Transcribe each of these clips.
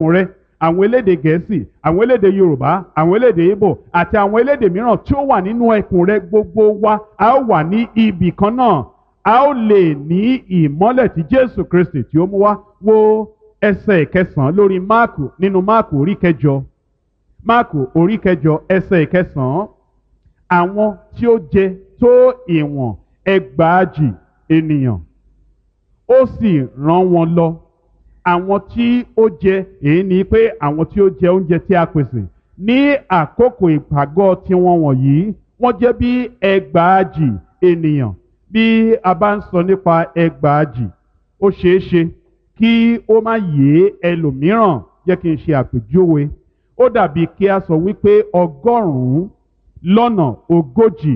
rẹ àwọn elédè gẹ̀ẹ́sì àwọn elédè yorùbá àwọn elédè ìbò àti àwọn elédè mìíràn tí ó wà nínú ẹkùn rẹ gbogbo wa a ó wà ní ibì kan náà a ó lè ní ìmọ́lẹ̀ tí jésù kristi tí ó mú wá wo ẹsẹ̀ ìkẹsàn-án lórí máàkù nínú máàkù orí kẹjọ máàkù orí kẹjọ ẹsẹ̀ ìkẹsàn-án àwọn tí ó jẹ tó ìwọ̀n ẹgbàájì ènìyàn ó sì rán wọn lọ àwọn tí ó jẹ èyí ni pé àwọn tí ó jẹ oúnjẹ tí a pèsè ní àkókò ìpàgọ́ tiwọn wọ̀nyí wọ́n jẹ́ bí ẹgbàájì ènìyàn bí a bá ń sọ nípa ẹgbàájì ó ṣeé ṣe kí ó má yé ẹlòmíràn jẹ́ kí n ṣe àpèjúwe ó dàbí kí a sọ wípé ọgọ́rùn-ún lọ́nà ogójì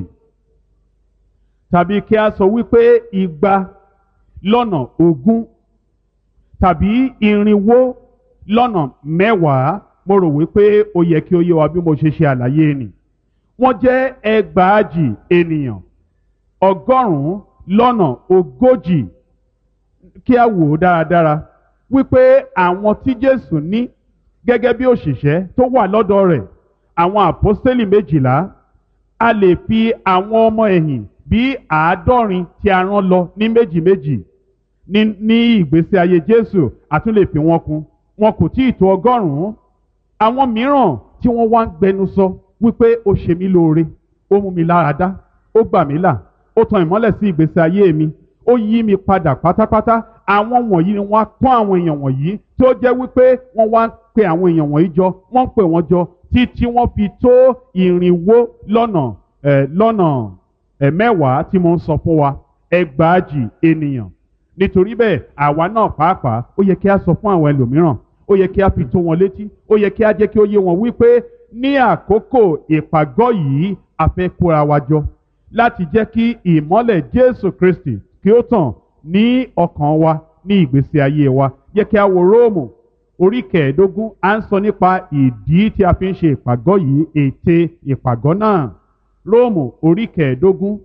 tàbí kí a sọ wípé igba lọ́nà ogún tàbí irinwó lọ́nà mẹ́wàá mo rò wípé ó yẹ kí ó yé wa bí mo ṣe ṣe àlàyé nì wọ́n jẹ́ ẹgbàájì ènìyàn ọgọ́rùn-ún lọ́nà ogójì kí a wò ó dáradára wípé àwọn tí Jésù ní gẹ́gẹ́ bí òṣìṣẹ́ tó wà lọ́dọ̀ rẹ̀ àwọn àpọ́stélì méjìlá a lè fi àwọn ọmọ ẹ̀yìn bí àádọ́rin tí a rán lọ ní méjì méjì ní ní ìgbésí ayé Jésù a tún lè fi wọn kún wọn kò tí ì tó ọgọ́rùn-ún àwọn mìíràn tí wọ́n wá ń gbẹnu sọ wípé ó ṣe mí lóore ó mú mi lára dá ó gbà mí là ó tan ìmọ́lẹ̀ sí ìgbésí ayé mi ó yí mi padà pátápátá àwọn wọ̀nyí ni wọ́n á kọ́ àwọn èèyàn wọ̀nyí tí ó jẹ́ wípé wọ́n wá ń pe àwọn èèyàn wọ̀nyí jọ wọ́n ń pè wọ́n jọ títí wọ́n fi tó ìrìnwó lọ́nà ẹ̀ lọ́nà ẹ̀ mẹ́wàá tí mo ń sọ fún wa ẹgbàájì ènìyàn nítorí bẹ́ẹ̀ àwa náà pàápàá ó yẹ kí a sọ fún àwọn ẹlòmíràn ó yẹ kí a fi tó wọn létí ó yẹ kí a jẹ́ kí ó yé wọn wípé ní àkókò ìpàgọ́ yìí a fẹ́ kóra wa jọ láti jẹ́ kí ìmọ́lẹ̀ Jésù Kristi kí ó tàn ní ọkàn wa ní ìgbésí ayé wa yẹ kí a wo Róòmù orí kẹẹ̀ẹ́dógún à ń sọ nípa ìdí tí a fi ń ṣe ìpàgọ́ yìí ète ìpàgọ́ náà Róòmù orí kẹẹ̀ẹ́dógún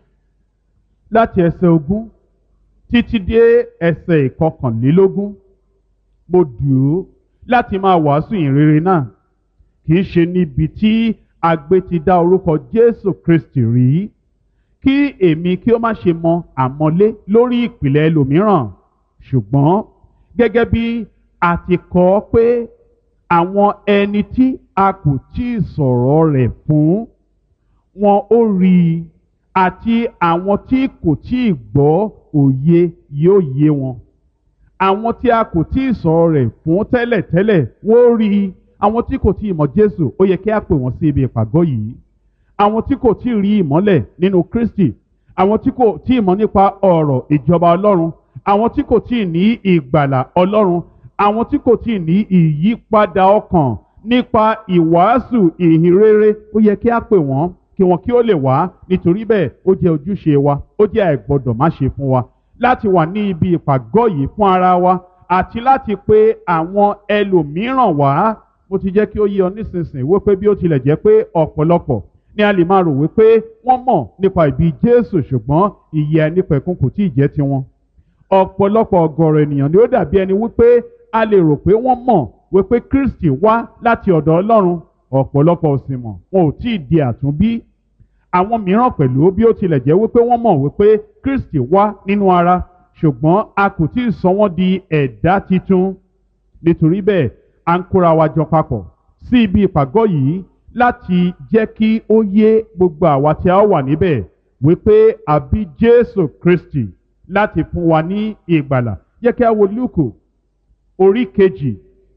láti ẹsẹ̀ ogún títí dé ẹsẹ̀ ìkọkànlélógún mo dùn ú láti máa wàásù ìrere náà kì í ṣe níbi tí agbe ti dá orúkọ Jésù Kristi rí kí èmi kí ó má ṣe mọ àmọ́lé lórí ìpìlẹ̀ ẹlòmíràn ṣùgbọ́n gẹ́gẹ́ bí a ti kọ ọ́ pé àwọn ẹni tí a kò tí ì sọ̀rọ̀ rẹ̀ fún wọn ó rí i àti àwọn tí kò tí ì gbọ́ òye yóò yé wọn àwọn tí a kò tí ì sọ̀rọ̀ rẹ̀ fún tẹ́lẹ̀tẹ́lẹ̀ wọ́n ó rí i àwọn tí kò tí ì mọ̀ Jésù ó yẹ kí a pè wọ́n sí ibi ìpàgọ́ yìí àwọn tí kò tí ì rí ìmọ́lẹ̀ nínú Kristi àwọn tí kò tí ì mọ̀ nípa ọ̀rọ̀ ìjọba Ọlọ́run àwọn tí kò tí ì ní ìgbàlà Ọlọ́run àwọn tí kò tí ì ní ìyípadà ọkàn nípa ìwàásù ìhìnrere ó yẹ kí a pè wọ́n kí wọn kí ó lè wá nítorí bẹ́ẹ̀ ó jẹ́ ojúṣe wa ó jẹ́ àìgbọ́dọ̀ má ṣe fún wa láti wà ní ibi ìpàgọ́ yìí fún ara wa àti láti pe àwọn ẹlòmíràn wá mo ti jẹ́ kí ó yé ọ nísinsìnyí wípé bí ó tilẹ̀ jẹ́ pé ọ̀pọ̀lọpọ̀ ni a lè máa rò wípé wọ́n mọ̀ nípa ìbí Jésù ṣùgbọ́n ìyè ẹnipẹ̀kun kò tí ì jẹ́ tiwọn ọ̀pọ̀lọpọ̀ ọ̀gọ̀rọ̀ ènìyàn ni ó dàbí ẹni wípé a lè rò pé wọ́n mọ̀ wípé Kristi wá láti ọ̀dọ̀ Ọlọ́run ọ̀pọ̀lọpọ̀ ò sì mọ̀ wọn ò tí ì di àtúnbí àwọn mìíràn pẹ̀lú bí ó tilẹ̀ jẹ́ wípé wọ́n mọ̀ wípé Kristi wá nínú ara ṣùgbọ́n a kò tí ì sọ wọ́n di ẹ̀dá titun nítorí bẹ́ẹ̀ à ń kóra wa jọ papọ̀ sí ibi ìpàgọ́ yìí láti jẹ́ kí ó yé gbogbo àwa tí a wà níbẹ̀ wípé àbí Jésù Kristi láti fún wa ní ìgbàlà jẹ́ kí a wo Lúùkù orí kejì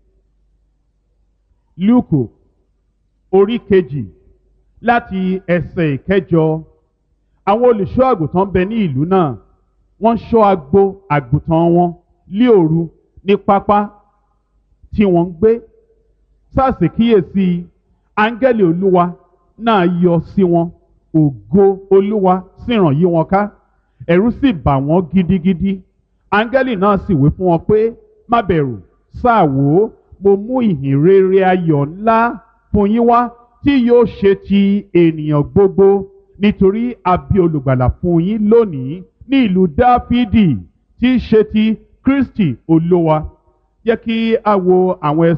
Lúùkù orí kejì láti ẹsẹ̀ ìkẹjọ àwọn olùṣọ́ àgùntàn bẹ ní ìlú náà wọ́n ṣọ́ agbo àgùntàn wọn lí òru ní pápá tí wọ́n ń gbé sáàsì kíyèsí áńgẹ́lì olúwa náà yọ sí wọn ògo olúwa sì ràn yí wọn ká ẹ̀rù sì bà wọ́n gidigidi áńgẹ́lì náà sì wí fún wọn pé má bẹ̀rù sáà wò ó mo mú ìhìn rere ayọ̀ ńlá fún yín wá tí yóò ṣe ti ènìyàn gbogbo nítorí a bí olùgbàlà fún yín lónìí ní ìlú dáfídì tí í ṣe ti kristi olúwa jẹ́ kí a wo àwọn ẹsẹ̀.